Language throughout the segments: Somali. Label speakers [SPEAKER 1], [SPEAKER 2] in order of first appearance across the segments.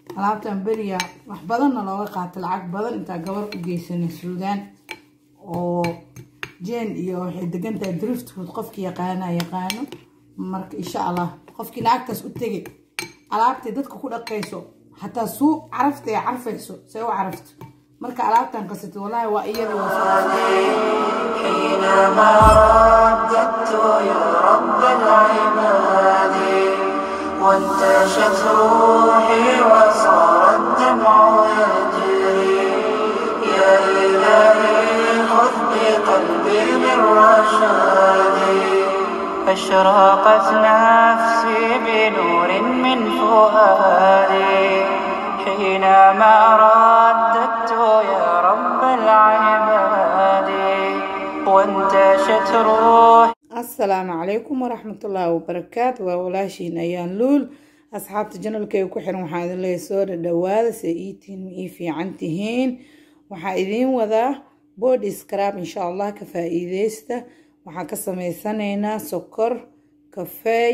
[SPEAKER 1] alaabtan beriya wax badanna looga qaato lacag badan intaa gabar u geysanay suudaan oo jeen iyo waxay degantahay driftwood qofkii yaqaana yaqaano marka insha allah qofkii lacagtaas u tegay alaabtay dadka ku dhaqayso xataa suu carafta ay carfayso say u carafto marka alaabtan qasatay wallaahi waa iyada
[SPEAKER 2] حينما رددت يا رب العباد وانتشت روحي وصار الدمع يجري يا إلهي خذ بقلبي من رشادي أشرقت نفسي بنور من فؤادي حينما رددت يا رب العباد وانتشت روحي
[SPEAKER 1] asalaamu calaykum waraxmatullaahi wabarakaatu waa walaashiin ayaan luul asxaabta janalkay ku xiran waxaa idin leeyahay soo dhadhawaada se iitiin ii fiican tihiin waxaa idiin wadaa body scrab insha allah ka faa-iideysta waxaan ka sameysanaynaa sokor kafeey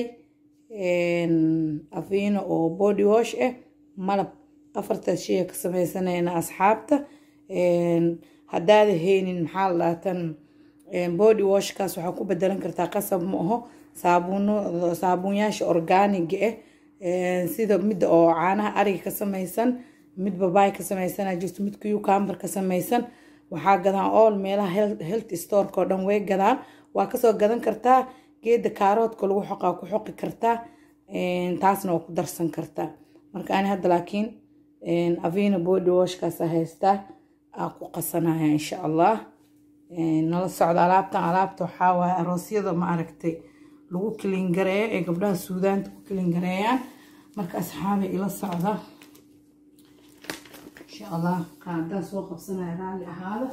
[SPEAKER 1] afiino oo body wash ah malab afartaas shay ka sameysanaynaa asxaabta haddaada haynin maxaa la dhaatan body washkaas waxaa ku bedelan kartaa qasab ma aho saabuuno saabuunyaasha orgaaniga ah sida midda oo caanaha ariga ka samaysan mid babaay ka samaysana jirto mid cucumber ka samaysan waxaa gadaan all meelaha health storeka oo dhan way gadaan waa kasoo gadan kartaa geeda kaaroodka lagu xoqaa ku xoqi kartaa taasna waa ku darsan kartaa marka ani hadda laakiin avina body washkaas haystaa aa ku qasanaya insha allah nala socda alaabtan alaabta waxaa waaye aroosyada ma aragtay lagu kilingareeyo ee gabdhaha suudaanta ku kilingareeyaan marka asxaabay ila socda insha allah qaadaa soo qabsanaya raalli ahaada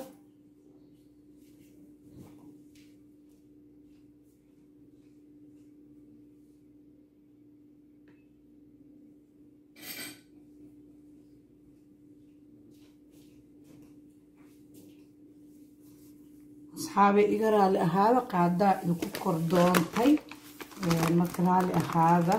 [SPEAKER 1] asxaabay iga raali ahaada qaadaa idinku kor doontay marka raali ahaada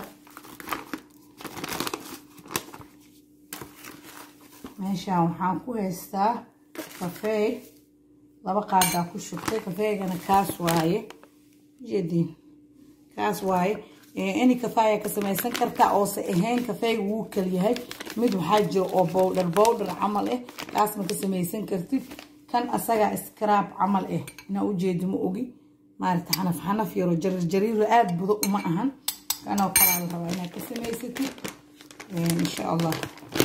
[SPEAKER 1] meeshaan waxaan ku haystaa kafeey laba qaadaa ku shubtay kafeegana kaas waaye jedin kaas waaye any kafeeya ka samaysan kartaa oose ahayn kafeega wuu kalyahay mid waxaa jiro oo bowdhar bowdhar camal ah kaasma ka samaysan kartid kan asaga scrab camal ah inaa ujeedi ma ogi maarata xanaf xanaf yaro jarir jariiro aada budo uma ahan kanoo kalaa la rabaa inaad ka samaysatid insha allah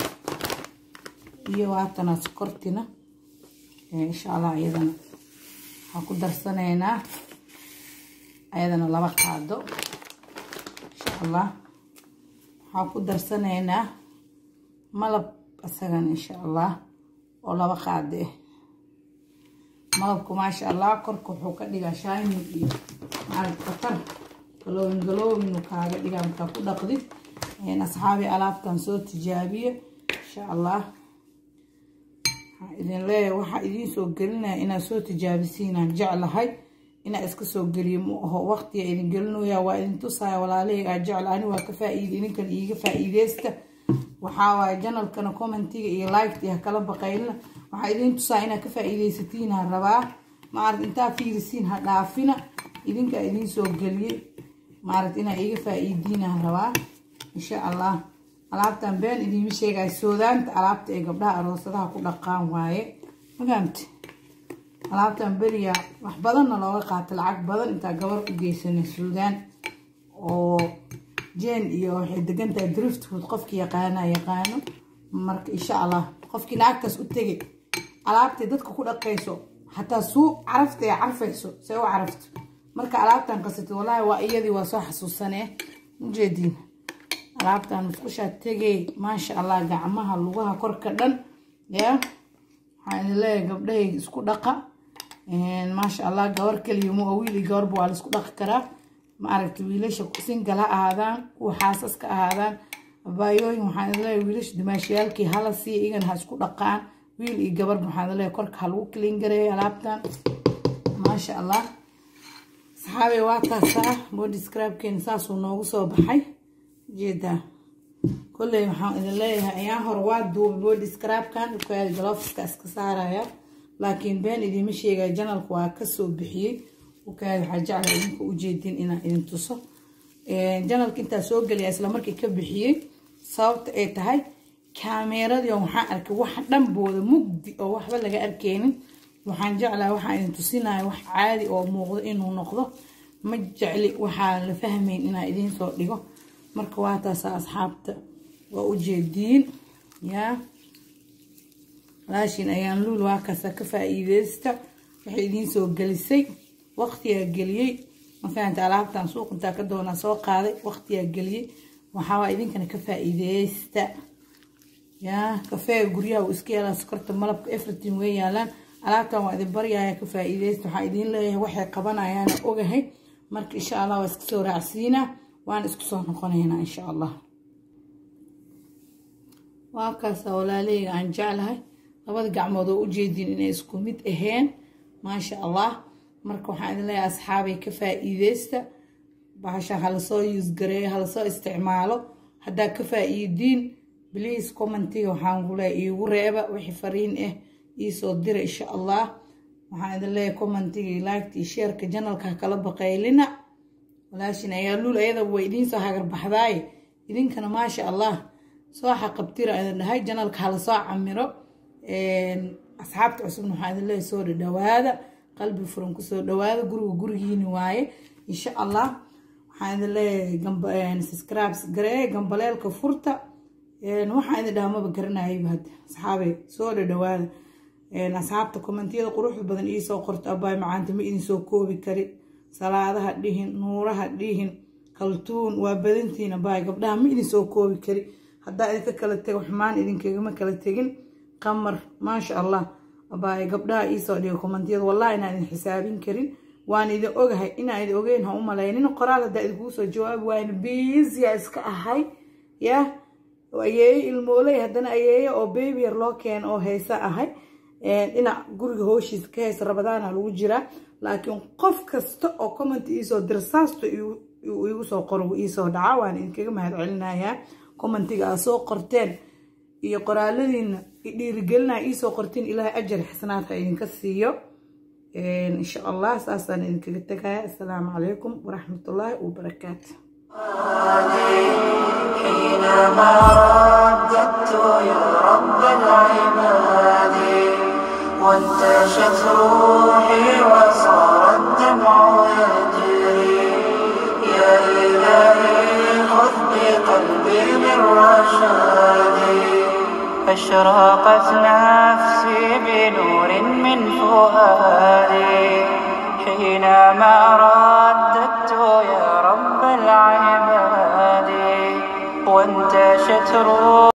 [SPEAKER 1] iyo waatana sokortina insha allah iyadana waxaan ku darsanaynaa ayadana laba qaado insha allah waxaan ku darsanaynaa malab asagana insha allah oo laba qaado ah malabku maasha allah korka wuxuu ka dhigaa shining iyo maarag khatar galoobin galoobin uu kaaga dhigaa markaa ku dhaqdid asxaabi alaabtan soo tijaabiye insha allah waxaan idin leeyahay waxaa idiin soo gelinaya inaad soo tijaabisiinaan jeclahay inaa iska soo geliyo ma aho waqtiga idin gelinaya waa idin tusaya walaalihii aa jecel ani waa ka faa-iida idinkan iiga faa-iideysta waxaa waaye janalkana commentiga iyo liked iyo hakala baqaylina waxaa idiin tusaa inaad ka faa-iideysatiin ha rabaa maarad intaa fiirisiin ha dhaafina idinkaa idiin soo geliyey maarad inaa iiga faa-iidiin ha rabaa insha allah alaabtan been idiima sheegaya soodaanta alaabta ee gabdhaha aroosadaha ku dhaqaan waaye mafahamte alaabtan beriya wax badanna looga qaato lacag badan intaa gabar u geysanay suudaan oo jeen iyo waxay degantahay driftwood qofkii yaqaana yaqaano marka insha allah qofkii lacagtaas u tegay alaabtay dadka ku dhaqayso xataa suu carafta ay carfayso say u carafto marka alaabtan qasatay wallaahi waa iyadii waa soo xasuusanee ujeediin alaabtan musqushaa tegay maasha allah gacmaha lugaha korka dhan ya waxaan idin leeyahay gabdhahayga isku dhaqa maasha allah gabar keliya ma wiil iyo gabarba waa la isku dhaqi karaa ma aragta wiilasha singal ha ahaadaan kuwa xaasas ka ahaadaan abaayooyin waxaan idin leeyahay wiilasha dimaashiyaalkii hala siiya igana ha isku dhaqaan wiil iyo gabarba waxaan idin leeyahay korka ha lagu kiliin gareeyo alaabtan maasha allah saxaabey waa taasaa body scrabkeena saasuu noogu soo baxay jeedaa kolley waxaan idin leeyahay ayaan hore waa duubay body scrabkan ukaadi galofska iska saaraya laakiin been idiima sheegaya janalka waa kasoo bixiyey ukaadi waxaa jeclaa idinka ujeedin inaan idin tuso janalka intaa soo geliya isla markii ka bixiyey sababta ay tahay kaameeradii waxaan arkay wax dhanbooda mugdi oo waxba laga arkeynin waxaan jeclaa waxaan idin tusinaya wax caadi oo muuqdo inuu noqdo ma jecli waxaa la fahmayn inaan idiin soo dhigo marka waa taasa asxaabta waa ujeediin yaa walaashin ayaan luul waa kaasa ka faa-iideysta waxay idiin soo gelisay waqtiyaa geliyey mafahanta alaabtan suuq intaa ka doonaa soo qaaday waqtiyaa geliyey waxaawaa idinkana ka faa-iideysta yaa kafeega guryaha uu iska yaalaa sokorta malabka everything way yaalaan alaabtan waa idin baryaya ka faa-iideysta waxaa idiin leeyahay waxay qabanayaana ogahay marka insha allah waa iska soo raacsiinaa waan isku soo noqonaynaa insha allah waa kaasa walaaleyga aan jeclahay labada gacmood oo ujeedin inay isku mid aheen maasha allah marka waxaan idin leeyahay asxaabay ka faa-iideysta bahasha halasoo yuusgareeyo halasoo isticmaalo haddaa ka faa-iidiin bliase commentiga waxaan ku leeyahay iigu reeba wixii fariin ah iisoo dira insha allah waxaan idin leeyahay commentiga iyo liketa iyo sheerka janalka ha kala baqaylina walaashin ayaa luul ayadaba way idiin soo hagarbaxdaaye idinkana maasha allah soo xaqabtira idin dhahay janalka hala soo camiro asxaabta cusubna waxaa idin leeyahay soo dhadhawaada qalbi furan kusoo dhawaada guriga gurigiini waaye insha allah waxaan idin leeyahay subscribes garee gambaleelka furta waxaan idin dhaha maba garanayayba hadda asxaabey soo dhadhawaada asxaabta kommentiyada quruxda badan iisoo qorto abaay macaanta ma idin soo koobi kari salaadaha dhihin nuuraha dhihin kaltuun waa badantiin abaay gabdhaha ma idin soo koobi kari haddaa idinka kala tego xumaan idinkagama kala tegin qamar maasha allah abaay gabdhaha iisoo dhiga kommentiyada wallahi inaan idin xisaabin karin waan idin ogahay inaan idin ogeyn ha u malaynin qoraal haddaa idinkugu soo jawaabi waayna biisiya iska ahay yah ayeeyo ilmooley haddana ayeeyo oo baby yar loo keeno oo heesa ahay dhinac guriga hooshiisa ka heysa rabadaana lagu jiraa laakiin qof kasta oo comment iisoo dira saasto igu soo qoro iisoo dhaca waan idinkaga mahad celinayaa commentiga aad soo qorteen iyo qoraaladiina dhiirigelinaa iisoo qorteen ilaahay ajar xasanaad ha idinka siiyo insha allah saasaan idinkaga tegaya assalaamu calaykum waraxmatullaahi wabarakaatu
[SPEAKER 2] حينما رددت يا رب العباد وانتشت روحي وصار الدمع يجري يا إلهي خذ بقلبي من رشادي أشرقت نفسي بنور من فؤادي حينما رددت يا رب العباد وانتشت روحي